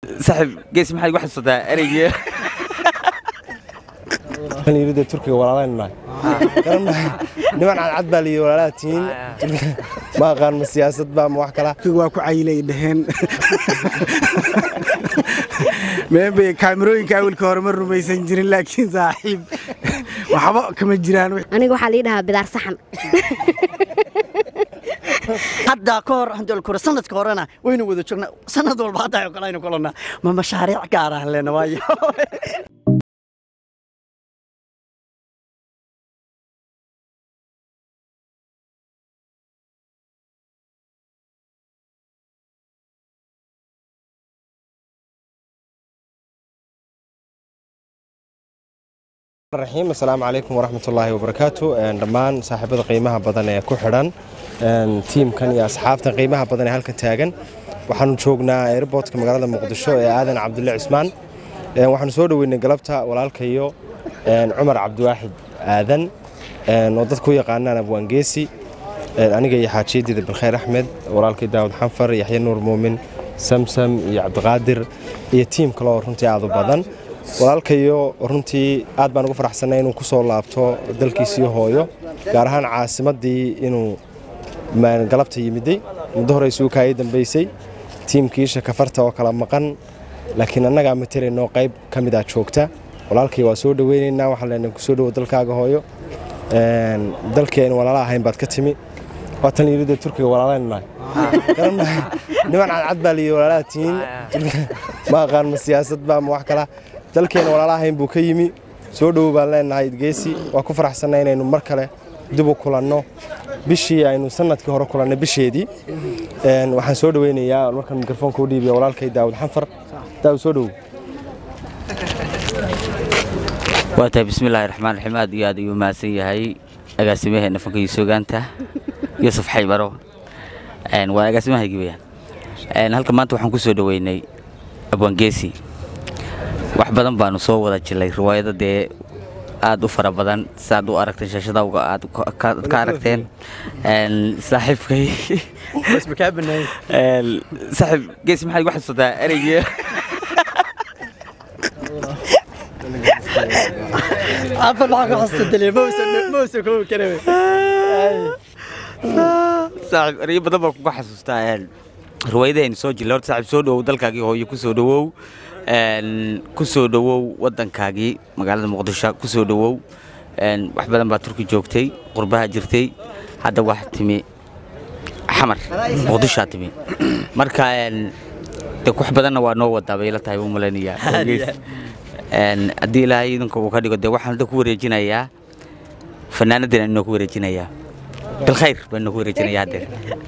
saaxiib gees maxaad igu xasuusataa ereygii yirida turkiga walaalaynu nahay garanahay niman cadcad baa liyi walaalaa tihiin ma aqaan ma siyaasad baa ma wax kala waa ku cayilay dhaheen meebay kaamirooyinka awilka hore ma rumaysan jirin laakiin saaxiib waxba kama jiraan aniga waxaa lii dhahaa bidaar saxan hadda ka hor handolkure sanadka horena waynu wada joognaa sanad walba hadda oo kale aynu kulannaa ma mashaariic gaar ah lena waayo raxiim assalaamu calaykum waraxmatullaahi wabarakaatu dhammaan saaxiibada qiimaha badan ee ku xidhan tiimkan iyo asxaabtan qiimaha badan ee halkan taagan waxaanu joognaa airbortka magaalada muqdisho ee aadan cabdulle cismaan waxaanu soo dhoweynay galabta walaalkayo cumar cabdiwaaxid aadan oo dadku u yaqaanaan abwaangeesi aniga iyo xaajiyadiida bilkhayr axmed walaalkay daawud xanfar yaxya nuur muumin samsam iyo cabdiqaadir iyo tiim kale oo runtii aad u badan walaalkayo runtii aad baan ugu faraxsannay inuu ku soo laabto dalkiisii hooyo gaar ahaan caasimaddii inuu galabta yimiday muddo hore isugu kaayay dambaysay tiimkiisha kafarta oo kala maqan laakiin annagaa matelaynoo qayb ka mid ah joogta walaalkay waa soo dhoweynaynaa waxaan leenahay ku soo dhowo dalkaaga hooyo dalkii aynu walaala ahayn baad ka timi waa tan yirida turkiga walaalaynu nahay garanahay niman cadcad baa liyi walaalaa tihiin ma aqaan ma siyaasad baa ma wax kala dalkeena walaala ahayn buu ka yimi soo dhowow baan leenahay idgeesi waa ku faraxsannay inaynu mar kale dib u kulanno bishii aynu sanadkii hore kulannay bisheedii waxaan soo dhoweynayaa markaan mikrofoonka u dhiibiya walaalkay daawud xanfar daawud soo dhowow waa tahay bismillaahi raxmaan raxiim aad iyo aad ayuu mahadsan yahay agaasimaheena fanka iyo suugaanta yuusuf xaybaro waa agaasimahaygi weyaan halka maanta waxaan ku soo dhoweynay abwaangeesi wax badan baanu soo wada jilay riwaayado dee aad u fara badan siaad u aragteen shaashadawga aad ka aragteen saaxiibkay saaxiib gees maxaad igu xasuusataa ereygii afar maxaa ku xasuustay mawsa koobi kara saaxiib ereyo badan baan kuga xasuustaa riwaayadahaynu soo jilay horta saaxiib soo dhowow dalkaagii hooyo ku soo dhowow ku soo dhowow waddankaagii magaalada muqdisho ku soo dhowow wax badan baa turki joogtay qurbaha jirtay hadda wax timi xamar muqdishaa timi marka de wax badanna waa noo wadaa bay la tahay u malaynayaa haddii ilaahay idinka uu ka dhigo dee waxaan hadda ku wareejinayaa fanaanadina inoo ku wareejinayaa bilkhayr baan inoo ku wareejinayaa haddeer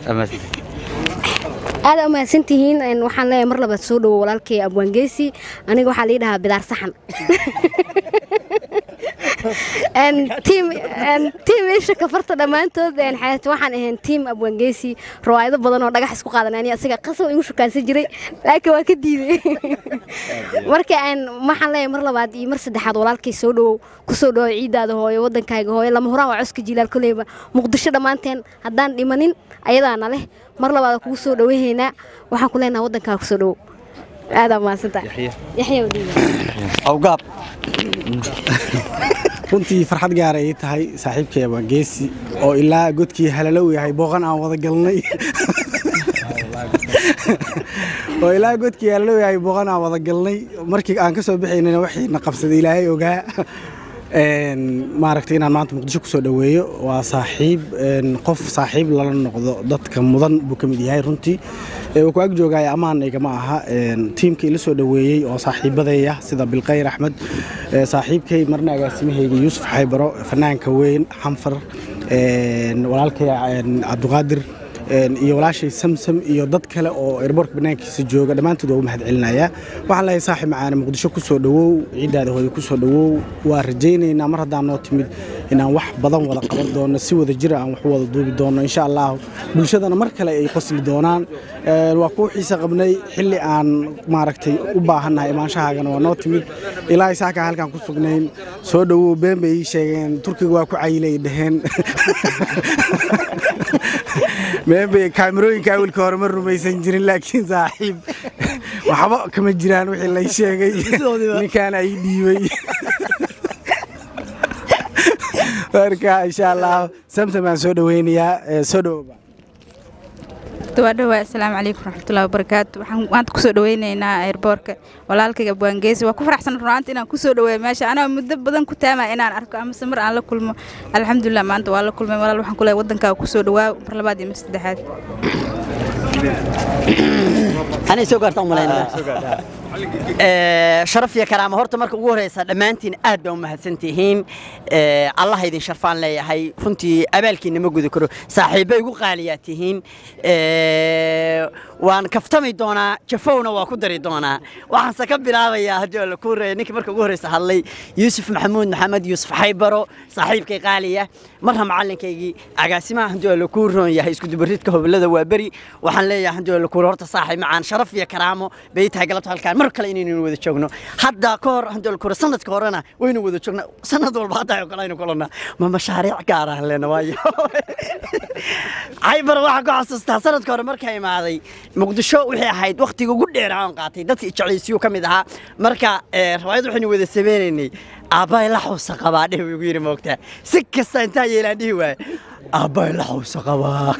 aada umahadsan tihiin waxaan leeyahay mar labaad soo dhowo walaalkay abwaangeesi aniga waxaa lii dhahaa bidaar saxan tiim isha kafarta dhammaantood waxaan ahayn tiim abwaangeesi rawaayado badan oo dhagax isku qaadan ani asiga qasab igu shukaansan jiray laakiin waa ka diiday marka waxaan leeyahay mar labaad iyo mar saddexaad walaalkay soo dhowow ku soo dhowo ciidaada hooyo waddankaaga hooyo lama huraan waa coska jilaal koleyba muqdisho dhammaanteen haddaan dhimanin ayadaana leh mar labaad kugu soo dhoweynaa waxaan ku leenaha waddankaa ku soo dhowow aadaa mahadsantaa yaxya awgaab runtii farxad gaara ii tahay saaxiibkay abwaangeesi oo ilaa godkii halalow yahay booqan aan wada galnay oo ilaa godkii halalow yahay booqan aan wada galnay markii aan ka soo bixaynana waxiina qabsaday ilaahay ogaa maaragtay inaan maanta muqdisho kusoo dhoweeyo waa saaxiib qof saaxiib lala noqdo dadka mudan buu ka mid yahay runtii uu ku ag joogaya ammaan igama aha tiimka ila soo dhoweeyey oo saaxiibadeeya sida bilkhayr axmed saaxiibkay marna agaasimahayga yuusuf xaybaro fanaanka weyn xanfar walaalkay cabdiqaadir iyo walaashay samsam iyo dad kale oo airbortka banaankiisa jooga dhammaantood waa u mahad celinayaa waxaan leeyahay saaxib macaane muqdisho ku soo dhowow ciiddaada hooyo ku soo dhowow waa rajaynaynaa mar haddaan noo timid inaan wax badan wada qaban doono si wada jira aan wax u wada duubi doono insha allah bulshadana mar kale ay qosli doonaan waa kuu xiise qabnay xilli aan maaragtay u baahannahay imaanshahaagana waa noo timid ilaahay saakaa halkaan ku sugnayn soo dhowow been bay ii sheegeen turkiga waa ku cayilay dhaheen meebay kaamirooyinka awilka hore ma rumaysan jirin laakiin saaxiib waxba kama jiraan wixii lay sheegay Sidoodiiba. ninkaan ay dhiibay marka insha allah samsam aan soo dhaweynayaa ee, soo dhawooba waa dhowaa asalaamu calaykum waraxmatullahi wabarakaatu waxaan maanta kusoo dhaweyneynaa airboorka walaalkayga buwaangeesi waa ku faraxsan runaanta inaan kusoo dhaweeyo meesha anaa muddo badan ku taamaya inaan arko amase mar aan la kulmo alxamdulilah maanta waa la kulmay walaal waxaan ku leeyahay waddankaaga kusoo dhawaa mar labaad iyo mar saddexaad anay soo gaarta umalaynaya Ee, sharaf iyo karaama horta marka ugu horeysa dhammaantiin aad baa u mahadsantihiin Ee, allah idin sharfaan leeyahay runtii abaalkiina ma gudi karo saaxiibba igu qaaliyaa tihiin Ee, waan kaftami doonaa jafowna waa ku dari doonaa waxaanse ka bilaabayaa haddii alla kuu reeya ninkii marka ugu horeysa hadlay yuusuf maxamuud maxamed yuusuf xaybaro saaxiibkay qaaliya marna macalinkaygii agaasimaha haddii alla kuu roon yahay iskudubaridka hobolada waa beri waxaan leeyahay haddii alla kuu horta saaxiib macaan sharaf iyo karaamo bay tahay galabta halkaan mar kale inaynu wada joogno hadda ka hor haddii alla kuu sanadka horena waynu wada joognaa sanad walba hadda oo kale aynu kulannaa ma mashaariic gaar ah leena waayo caybar waxaan ku xasuustaa sanadka hore markaa imaaday muqdisho waxay ahayd wakhtiga ugu dheer aan qaatay dadka ijeclaysiyu ka mid ahaa marka ee, riwaayad waxaynu wada sameynaynay aabbahay la xawsa qabaa dheh buu igu yidhi moogtaa si kasta intaa yeelaan dhihi waaye aabbahay la xawsa qabaa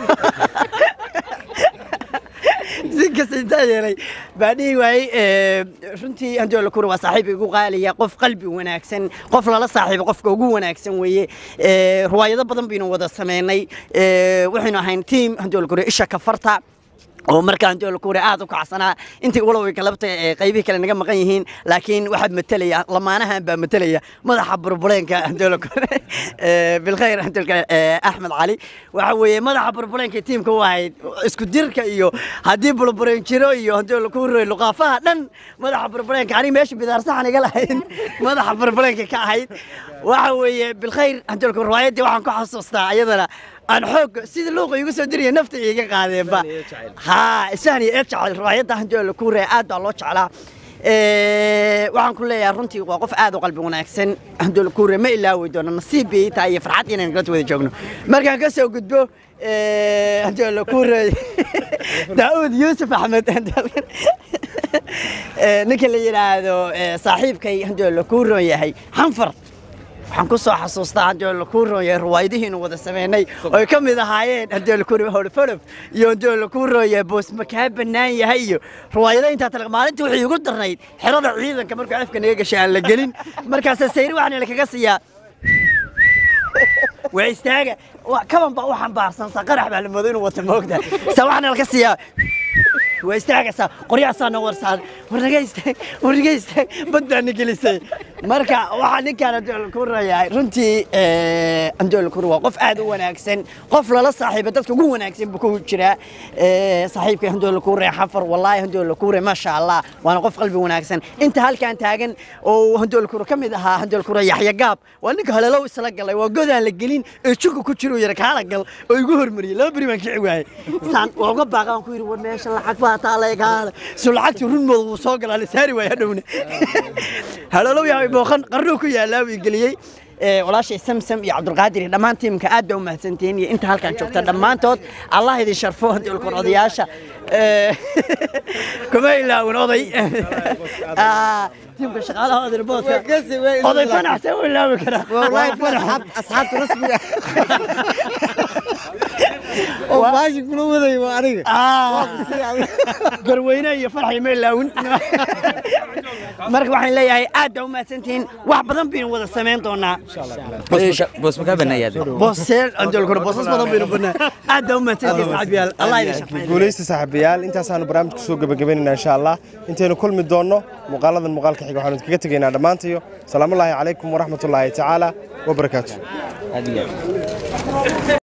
si kasta intaa yeelay baa dhihi waayey ee, runtii haddii la kura waa saaxiib igu qaaliya qof qalbi wanaagsan qof lala saaxiibo qofka ugu wanaagsan weeye Ee, riwaayado badan baynu wada sameynay Ee, waxaynu ahayn tiim haddii la kura isha kafarta oo markaan jool kuure aad u kacsanaa intii walow ay kalabta ee qaybihii kale naga maqan yihiin laakiin waxaa matalaya lamaanahan baa matalaya madaxa burbuleenka jool kuure ee bilkhayr jool kale ee axmed cali waxa weeye madaxa burbuleenka tiimka u ahayd isku dirka iyo haddii burbuleen jiro iyo jool kuure luqaafaha dhan madaxa burbuleenka aniga meesha bidaar saxan iga lahayn madaxa burbuleenka ka ahayd waxa weeye bilkhayr jool kuure riwaayaddii waxaan ku xasuustaa ayadana aan xoog sida luuqa igu soo diraya nafta iga qaadeenba haa isahni ee jecel riwaayadda hanjoo la kuuraya aad baa loo jeclaa Ee, waxaan ku leeyahay runtii waa qof aad u qalbi wanaagsan hanjoo la kuuraya ma ilaawi doono nasiib bay ii tahay iyo farxad inaan galad wada joogno markaan ka soo gudbo ee, hanjoo la kuuraya daawud yuusuf axmed Ee, ninka la yidhaahdo ee, saaxiibkay hanjoo la kuuroon yahay xanfar waxaan ku soo xasuustaa haddii la kuu rooyay riwaayadihiinu wada sameynay oo ay ka mid ahaayeen haddii la kuu rooyay howlfolof iyo haddii la kuu rooyay boos makaa bannaan yahay iyo riwaayada intaa tala maalintii waxay igu darnayd xerada ciidanka markuu afka naga gashay aan la gelin markaasa sayri waxaana lakaga siiyaa waa istaaga Waa- kaban baa u xambaarsan sa qarax baa la moodo inuu wata moogta sa waxaana laka siiyaa waa istaagaysaa qoryahaasaa noo warsaa war naga istaag war naga istaag bad baa na gelisay marka waxaa ninkaan andool kura yahay runtii andool kura waa qof aad u wanaagsan qof lala saaxiiba dadka ugu wanaagsan buu ku jiraa Ee, saaxiibka andool kura xafar wallaahi andool kura maasha allah waana qof qalbi wanaagsan inta halkaan taagan oo andool kura ka mid ahaa andool kura yaxya gaab waa ninka haleelow isla galay waa godaan la gelin ee juka ku jiro yara kaala gal oo igu hormariyay laba beri baan kici waayey saan waa uga baaqaan ku yidhi war meesha lacag baa taalay kaala so lacagtii runmooda wuu soo galaa la saari waaya hadhowna haleelow yaa booqan qarnuu ku yaalaa buu geliyey ee, walaashay samsam iyo cabdulqaadir iyo dhammaan tiimka aad baa u mahadsantihiin iyo inta halkaan joogta dhammaantood allah idin sharfo haddii ulkor odayaasha Ee, kuma ilaawin oday Ah, tiimka shaqaalaha oday boodka oday fanaxsan u ilaawi karaa asxaabta rasmiga oo baashi kula waday waa aniga Ah, garweyne iyo farxay ma ilaawin marka waxaan leeyahay aad baa u mahadsantihiin wax badan baynu wada samayn doonaa boos makaa banaayaad booseel anjol kore boosas badan baynu badnaa aad baa u mahadsantihiin saaxiibayaal allah idin shaqeeyo guulaysta saaxiibayaal intaasaanu barnaamijka soo gebagabaynaynaa insha allah intaynu kulmi doonno muuqaaladan muuqaalka xiga waxaanu kaga tegaynaa dhammaantayo salaamullaahi calaykum waraxmatullaahi tacaala wabarakaatu